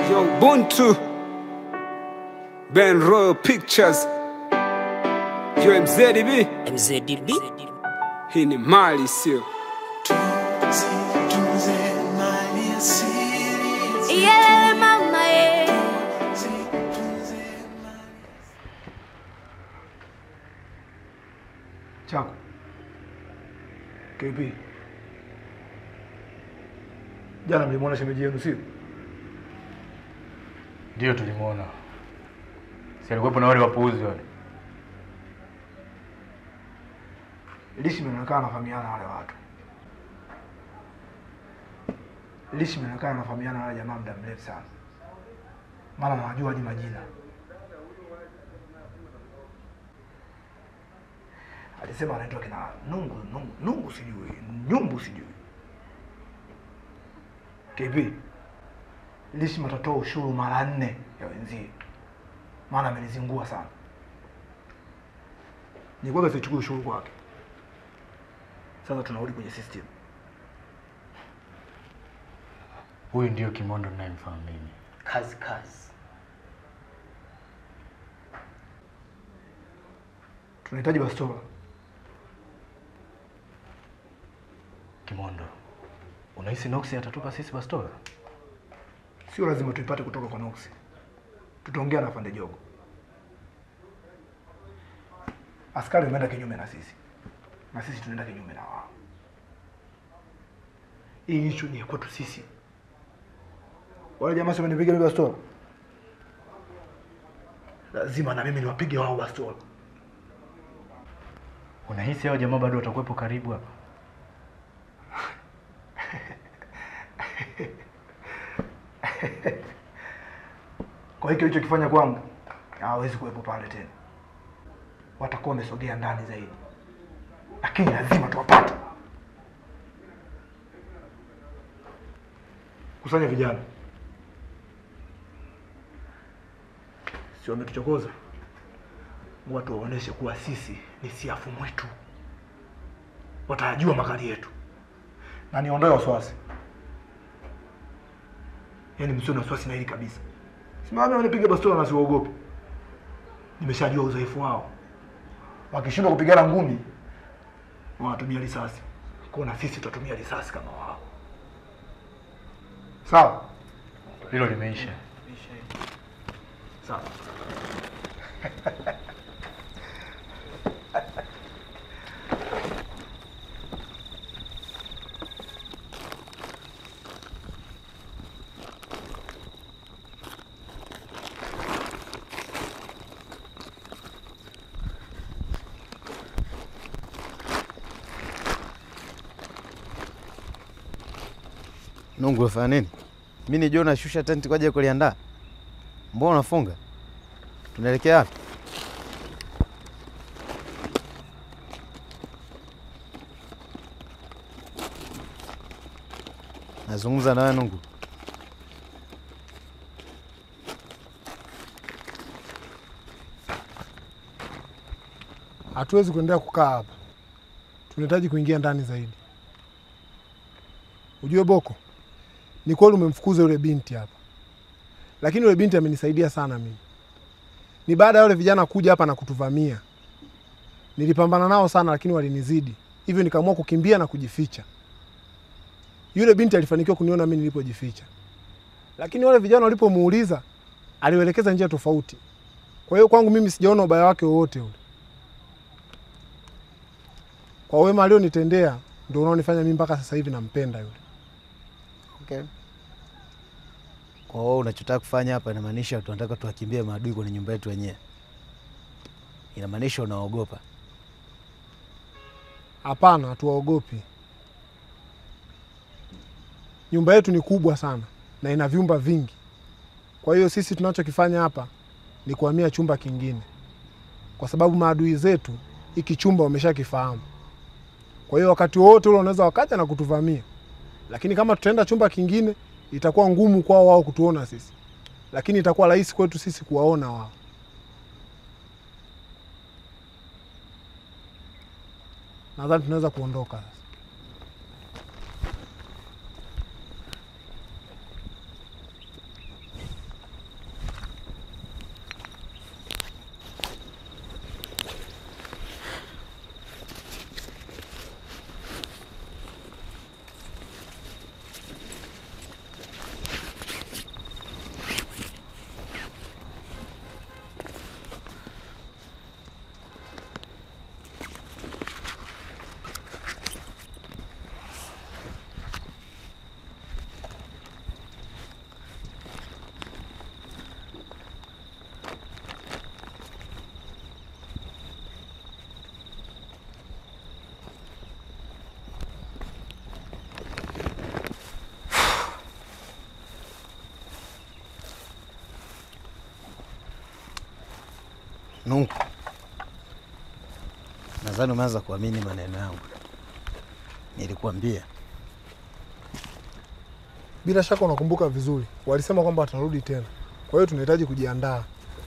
Yo, Ubuntu, Ben Royal Pictures, yo MZDB, MZDB hii ni mali sio Iyelele mama ye chako KP. Jana mlimwona shemeji yenu sio? Ndio tulimwona, si alikuwepo na wale wapuuzi wale. Lishi inaonekana anafahamiana na wale watu. Lishi inaonekana anafahamiana na wale jamaa muda mrefu sana, maana nawajua hadi majina. Alisema anaitwa kina Nungu, Nungu, Nungu sijui, Nyumbu sijui. KP, Lishi matatoa ushuru mara nne ya wenzie, maana amenizingua sana. Nilikuwa sichukui ushuru kwake. Sasa tunarudi kwenye system. Huyu ndio Kimondo ninayemfahamu mimi. kazi kazi. Tunahitaji bastola. Kimondo, unahisi Noxi atatupa sisi bastola? Sio lazima tuipate kutoka kwa Nox. Tutaongea na Fande Jogo. Askari wameenda kinyume na sisi, na sisi tunaenda kinyume na wao. Hii issue ni ya kwetu sisi. Wale jamaa sio wamenipiga mimi bastola, lazima na mimi niwapige wao bastola. Unahisi hao jamaa bado watakuwepo karibu hapa? Kwa hiyo kilichokifanya kwangu hawezi kuwepo pale tena, watakuwa wamesogea ndani zaidi, lakini lazima tuwapate. Kusanya vijana, si wametuchokoza? Watu waoneshe kuwa sisi ni siafu mwitu, watajua makali yetu, na niondoe wasiwasi. Yaani msio na wasiwasi na hili kabisa. Simame wanipiga bastola na siwaogope. Nimeshajua uzoefu wao. Wakishindwa kupigana ngumi, wanatumia risasi. Kwa na sisi tutatumia risasi kama wao. Sawa? Hilo limeisha. Sawa. Nungu unafanya nini? Mimi nijua unashusha tenti kwa ajili ya kuliandaa. Mbona unafunga? Tunaelekea wapi? Nazungumza na wewe Nungu. Hatuwezi kuendelea kukaa hapa, tunahitaji kuingia ndani zaidi. Ujue Boko, ni kweli umemfukuza yule binti hapa, lakini yule binti amenisaidia sana mimi. Ni baada ya wale vijana kuja hapa na kutuvamia, nilipambana nao sana, lakini walinizidi, hivyo nikaamua kukimbia na kujificha. Yule binti alifanikiwa kuniona mimi nilipojificha, lakini wale vijana walipomuuliza, aliwaelekeza njia tofauti. Kwa hiyo kwangu mimi sijaona ubaya wake wowote ule. Kwa wema alionitendea ndio unaonifanya mimi mpaka sasa hivi nampenda yule. Okay. Kwa hiyo unachotaka kufanya hapa inamaanisha tunataka tuwakimbie maadui kwenye nyumba yetu wenyewe. Inamaanisha unaogopa. Hapana, hatuwaogopi. Nyumba yetu ni kubwa sana na ina vyumba vingi. Kwa hiyo sisi tunachokifanya hapa ni kuhamia chumba kingine, kwa sababu maadui zetu hiki chumba wameshakifahamu. Kwa hiyo wakati wowote ule wanaweza wakaja na kutuvamia, lakini kama tutaenda chumba kingine itakuwa ngumu kwao wao kutuona sisi, lakini itakuwa rahisi kwetu sisi kuwaona wao. Nadhani tunaweza kuondoka sasa. Nungu, nadhani umeanza kuamini maneno yangu. Nilikuambia Bila shaka unakumbuka vizuri, walisema kwamba watarudi tena, kwa hiyo tunahitaji kujiandaa.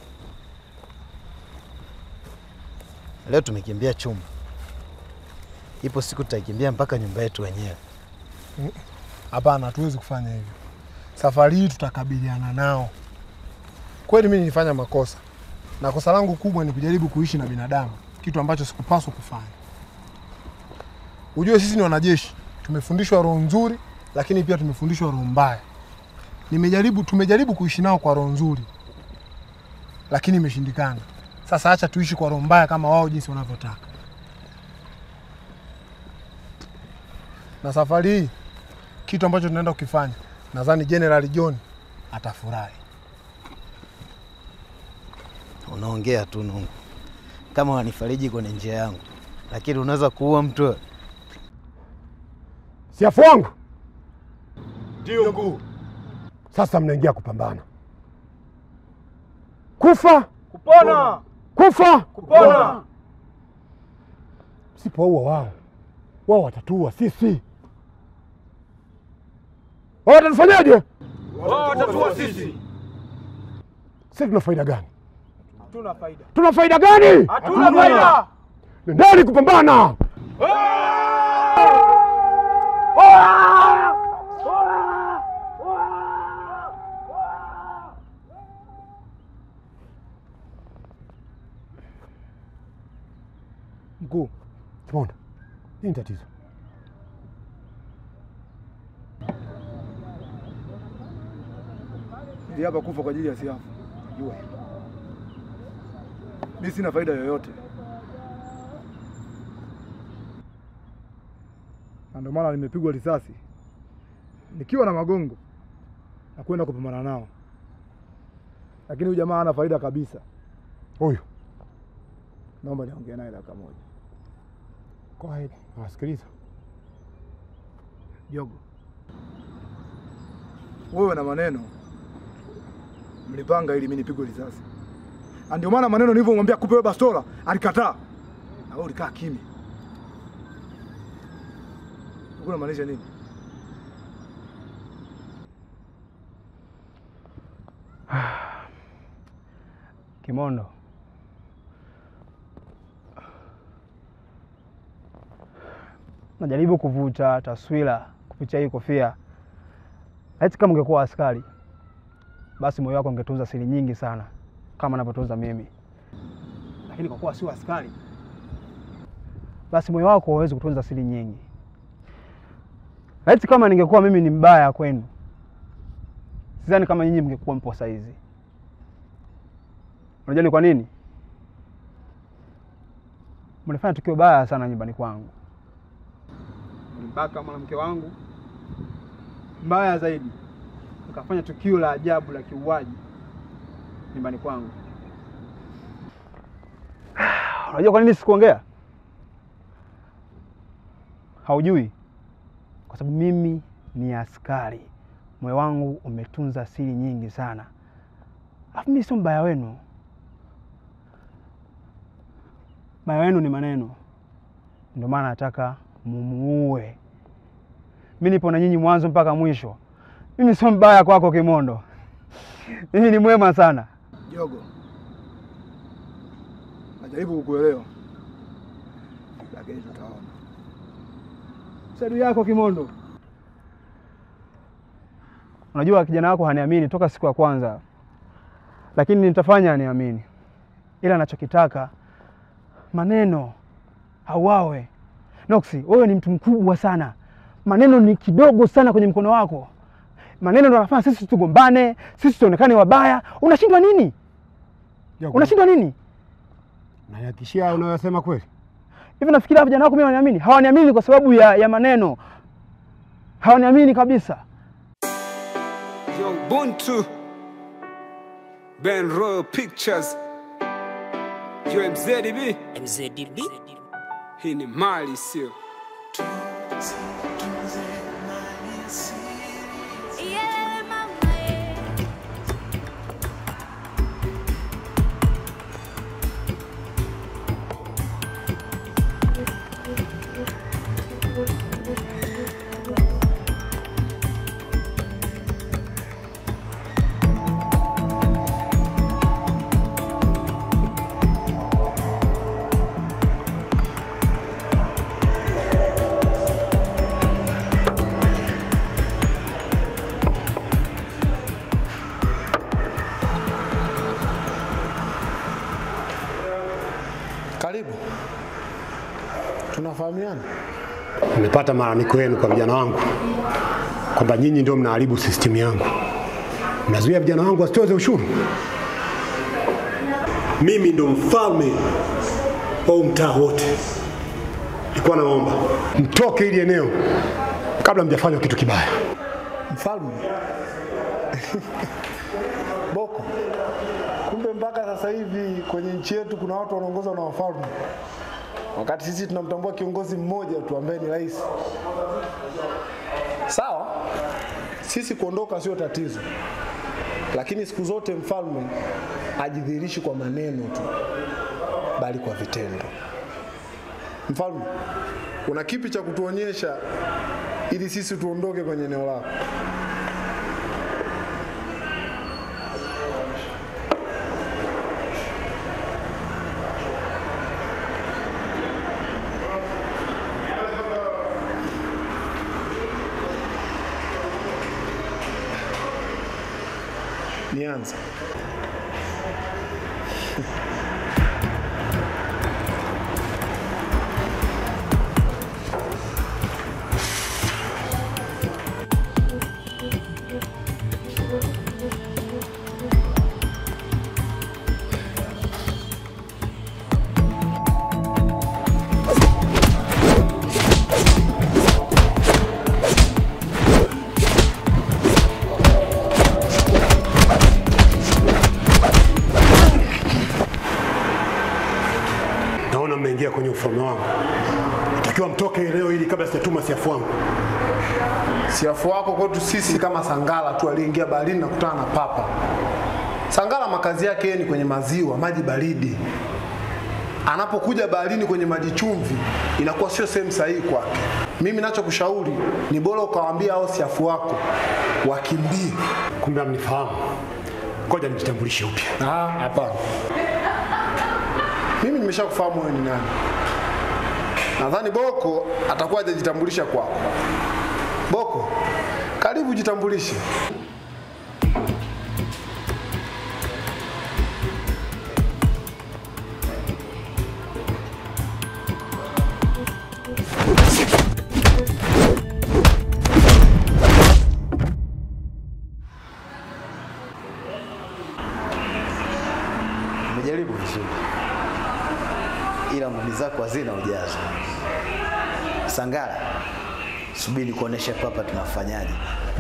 leo tumekimbia chumba, ipo siku tutaikimbia mpaka nyumba yetu wenyewe. Hapana, hatuwezi kufanya hivyo. Safari hii tutakabiliana nao. Kweli mimi nilifanya makosa, na kosa langu kubwa ni kujaribu kuishi na binadamu, kitu ambacho sikupaswa kufanya. Ujue sisi ni wanajeshi, tumefundishwa roho nzuri, lakini pia tumefundishwa roho mbaya. Nimejaribu, tumejaribu kuishi nao kwa roho nzuri, lakini imeshindikana. Sasa acha tuishi kwa roho mbaya kama wao jinsi wanavyotaka. Na safari hii kitu ambacho tunaenda kukifanya, nadhani General John atafurahi. Unaongea tu Nungu, kama wanifariji kwenye njia yangu, lakini unaweza kuua mtu wewe. Siafu wangu ndio mkuu. Sasa mnaingia kupambana, kufa kupona, kufa kupona. Msipoua wao, wao watatuua sisi. Wao watatufanyaje? Wao watatuua sisi. Sisi tuna faida gani? Hatuna faida. Tuna faida gani? Hatuna faida. Nendeni kupambana. Mkuu, Kimonda, nini tatizo? Niliapa kufa kwa ajili ya Siafu. Jua hilo. Mimi sina faida yoyote, na ndio maana nimepigwa risasi nikiwa na magongo na kwenda kupambana nao, lakini huyu jamaa hana faida kabisa. Huyu Naomba niongee naye dakika moja. go ahead, nawasikiliza. Jogo, wewe na maneno mlipanga ili mimi nipigwe risasi, na ndio maana maneno nilivyomwambia kupe wewe bastola alikataa, na wewe ulikaa kimya. Ulikuwa unamaanisha nini? Kimondo, najaribu kuvuta taswira kupitia hii kofia. Laiti kama ungekuwa askari, basi moyo wako ungetunza siri nyingi sana kama anavyotunza mimi, lakini kwa kuwa sio askari, basi moyo wako hauwezi kutunza siri nyingi. Laiti kama ningekuwa mimi ni mbaya kwenu, sidhani kama nyinyi mngekuwa mpo saizi. Unajua ni kwa nini? Mlifanya tukio baya sana nyumbani kwangu, mlimbaka mwanamke wangu, mbaya zaidi, mkafanya tukio la ajabu la kiuaji nyumbani kwangu. Unajua kwa nini sikuongea? Haujui, kwa sababu mimi ni askari, moyo wangu umetunza siri nyingi sana, alafu mimi sio mbaya wenu. Mbaya wenu ni maneno, ndio maana nataka mumuue. Mimi nipo na nyinyi mwanzo mpaka mwisho. Mimi sio mbaya kwako Kimondo, mimi ni mwema sana. Jogo, najaribu kukuelewa, lakini tutaona. Sadu yako Kimondo. Unajua kijana wako haniamini toka siku ya kwanza, lakini nitafanya aniamini, ila anachokitaka maneno auawe. Noksi, wewe ni mtu mkubwa sana, maneno ni kidogo sana kwenye mkono wako. Maneno ndio yanafanya sisi tugombane, sisi tuonekane wabaya. Unashindwa nini? Unashindwa nini? Nahakikishia unayosema kweli. Hivi nafikiria vijana wako mimi waniamini? Hawaniamini kwa sababu ya, ya maneno, hawaniamini kabisa. Yo, Ubuntu. Ben Royal Pictures. Yo, MZDB. MZDB. Hii ni mali sio? Iyelele mama ye. Tunafahamiana? Nimepata malalamiko yenu kwa vijana wangu kwamba nyinyi ndio mnaharibu system yangu, mnazuia vijana wangu wasitoze ushuru. Mimi ndo mfalme wa huu mtaa wote. Nilikuwa naomba mtoke hili eneo kabla mjafanya kitu kibaya. Mfalme Boko, kumbe mpaka sasa hivi kwenye nchi yetu kuna watu wanaongozwa na wafalme, wakati sisi tunamtambua kiongozi mmoja tu ambaye ni rais. Sawa, sisi kuondoka sio tatizo, lakini siku zote mfalme ajidhihirishi kwa maneno tu, bali kwa vitendo. Mfalme, una kipi cha kutuonyesha ili sisi tuondoke kwenye eneo lako? Nianze. Naona mmeingia kwenye ufalme wangu, natakiwa mtoke leo ili kabla sijatuma siafu wangu. Siafu wako kwetu sisi kama Sangala tu aliyeingia baharini na kutana na papa. Sangala makazi yake yeye ni kwenye maziwa, maji baridi. Anapokuja baharini kwenye maji chumvi, inakuwa sio sehemu sahihi kwake. Mimi nachokushauri ni bora ukawaambia hao siafu wako wakimbie. Kumbe amnifahamu. Ngoja nijitambulishe upya. Ah, hapana. Mimi nimeshakufahamu wewe ni nani. Nadhani Boko atakuwa hajajitambulisha kwako. Boko, karibu jitambulishe. Umejaribu vizuri, ila ngumi zako hazina ujazo. Sangara, subiri kuonesha papa tunafanyaje.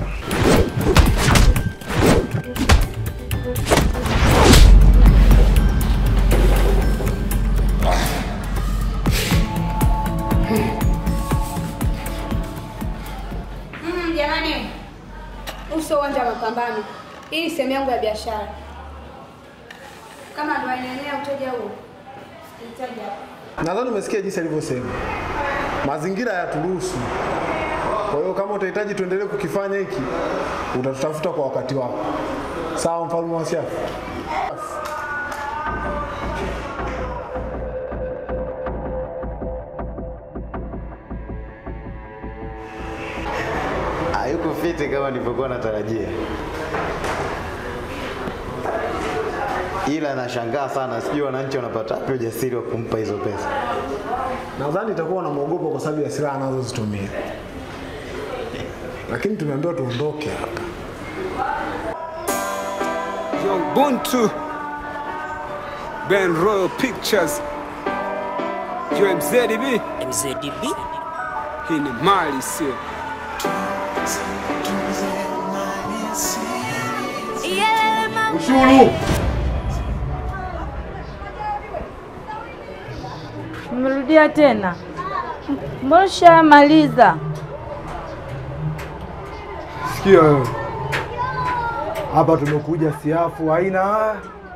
Mm, jamani, huu sio uwanja wa mapambano. Hii ni sehemu yangu ya biashara. Kama ndo ainaenea uteja huo, hitaji hapa. Nadhani umesikia jinsi alivyosema, mazingira hayaturuhusu. Kwa hiyo kama utahitaji tuendelee kukifanya hiki, utatutafuta kwa wakati wako. Sawa, mfalme wa Siafu? Hayuko fiti kama nilivyokuwa natarajia, ila nashangaa sana, sijui wananchi wanapata wapi ujasiri wa kumpa hizo pesa. Nadhani itakuwa unamwogopa kwa sababu ya silaha anazozitumia, lakini tumeambiwa tuondoke hapa. Yo, Buntu. Ben Royal Pictures. Yo, MZDB. MZDB Hii ni mali sio. Iyelele mama. Ushuru. Umerudia tena? Mbona ushamaliza? Sikia wewe, hapa tumekuja siafu aina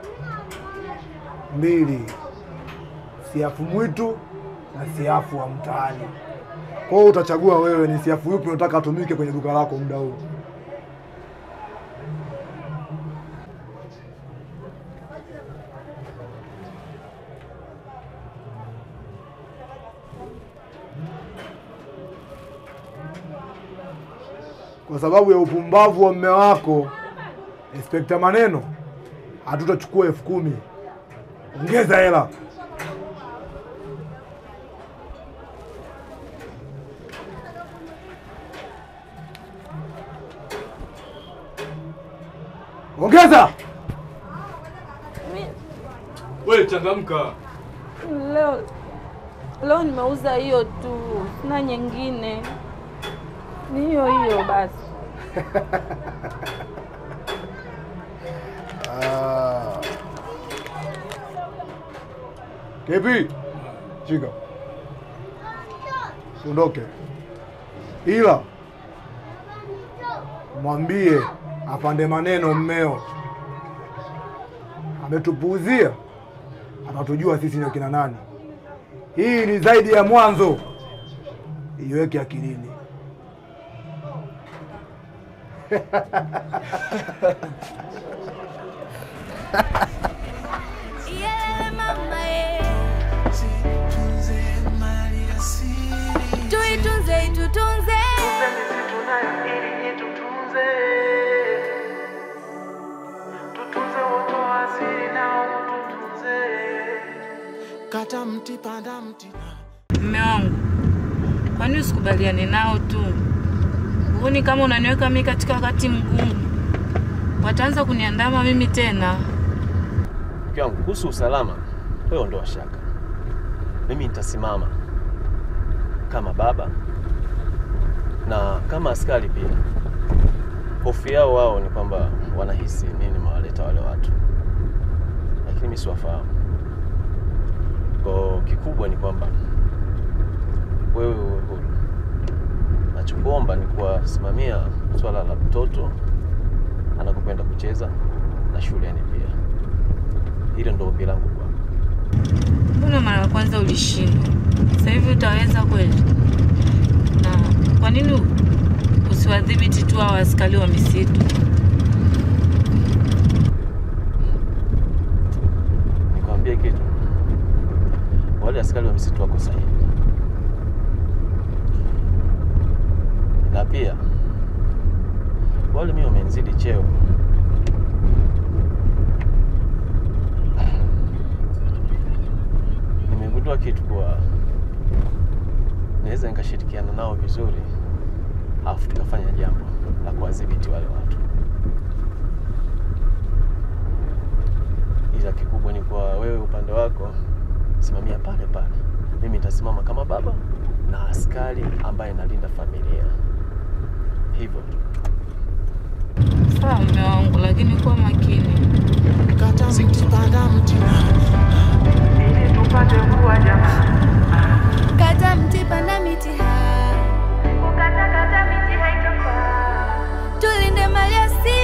mbili, siafu mwitu na siafu wa mtaani. Kwa hiyo utachagua wewe ni siafu yupi unataka atumike kwenye duka lako muda huu. Kwa sababu ya upumbavu wa mme wako Inspekta Maneno, hatutachukua elfu kumi. Ongeza hela. Ongeza. Wewe changamka. Leo leo nimeuza hiyo tu, sina nyingine, ni hiyo hiyo basi. Ah. Kepi, shika, siondoke, ila mwambie apande maneno mmeo. Ametupuuzia, atatujua sisi ni akina nani. Hii ni zaidi ya mwanzo, iweke akilini. Tuitunze, tutunze. Kata mti panda mti. Mme wangu, kwani usikubaliane nao tu? Huoni kama unaniweka mimi katika wakati mgumu? Wataanza kuniandama mimi tena. Mke wangu, kuhusu usalama, wewe ondoa shaka. Mimi nitasimama kama baba na kama askari pia. Hofu yao wao ni kwamba wanahisi mimi nimewaleta wale watu, lakini mimi siwafahamu. Kwa kikubwa ni kwamba wewe uwe huru. Nachokuomba ni kuwasimamia swala la mtoto anakupenda kucheza na shuleni pia. Hilo ndo ombi langu kwako. Mbona mara ya kwanza ulishindwa? Sasa hivi utaweza kweli? Na kwa nini usiwadhibiti tu hao askari wa misitu? Nikwambie kitu, wale askari wa misitu wako sahihi, na pia wale mimi wamenizidi cheo. Nimegundua kitu kuwa naweza nikashirikiana nao vizuri, alafu tukafanya jambo la kuwadhibiti wale watu. ila kikubwa ni kwa wewe upande wako simamia pale pale, mimi nitasimama kama baba na askari ambaye nalinda familia, hivyo tu. Sawa mume wangu, lakini kuwa makini. Kata mti panda mti. Ili tupate kuwa jamaa. Kata mti panda miti hai. Kukata kata miti haitofaa. Tulinde mali asili.